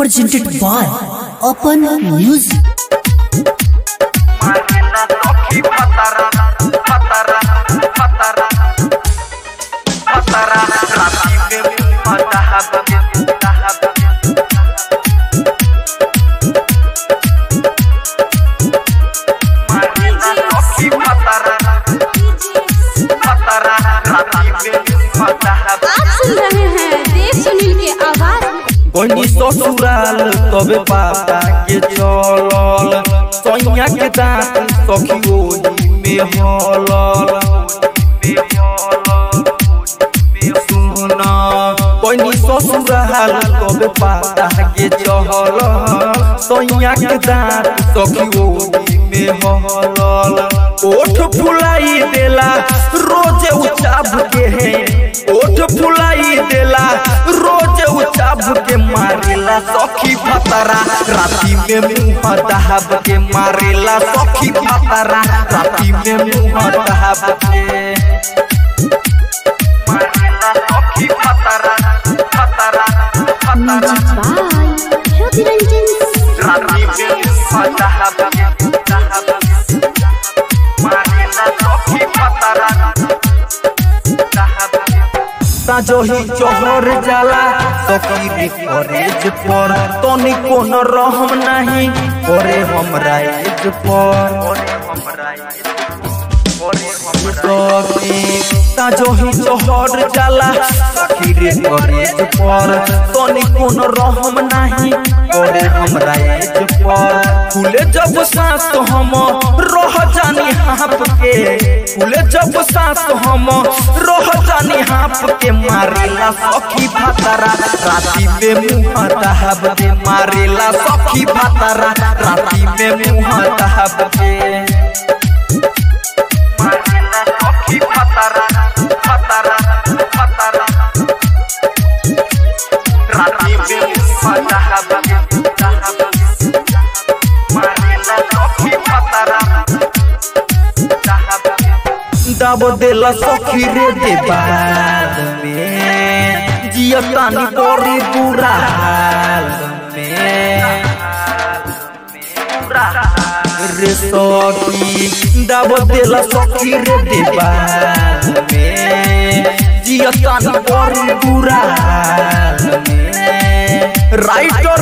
presented by Open Music. Marina Toki Patara Patara Patara Patara Rati Bebe Madahab Dahab Marina Toki Patara Patara Rati Bebe Madahab आप सुन रहे हैं देव सुनील के आवाज बनी ससुराल तबे पापा के चलल सैया के दांत सखी ओही में हलल सुना बनी ससुराल तबे पापा के चहल सैया के दांत सखी ओही में हलल ओठ फुलाई देला रोज उचाब के है ओठ फुलाई देला रोज उचाब के मारेला सखी फतरा राती में मुंह दहाब के मारेला सखी फतरा राती में मुंह दहाब के Marina Toki Patara Patara Patara by Jyoti Ranjan Rati Bebe Madahab Dahab Marina Toki Patara Dahab साजोही चोहर जाला सकीरी कॉलेज पर तनी कोन रहम नहीं करे हमरा एज पर सखी साजोही चोहर जाला सकीरी कॉलेज पर तनी कोन रहम नहीं करे हमरा एज पर खुले जब सांस हम रह जानी हाप के खुले जब सांस हम रह जानी हाप के मारेला सखी भातारा राती में मुंह दहाब के मारेला सखी भातारा राती में मुंह दहाब के Marina Toki Patara Patara Patara Rati Bebe Madahab Dahab Marina Toki Patara Dahab दब देला सखी रे दे बाद में जियतानी बड़ी बुरा हाल में रे सखी दब देला सखी रे दे बाद में जियतानी बड़ी बुरा हाल में राइटर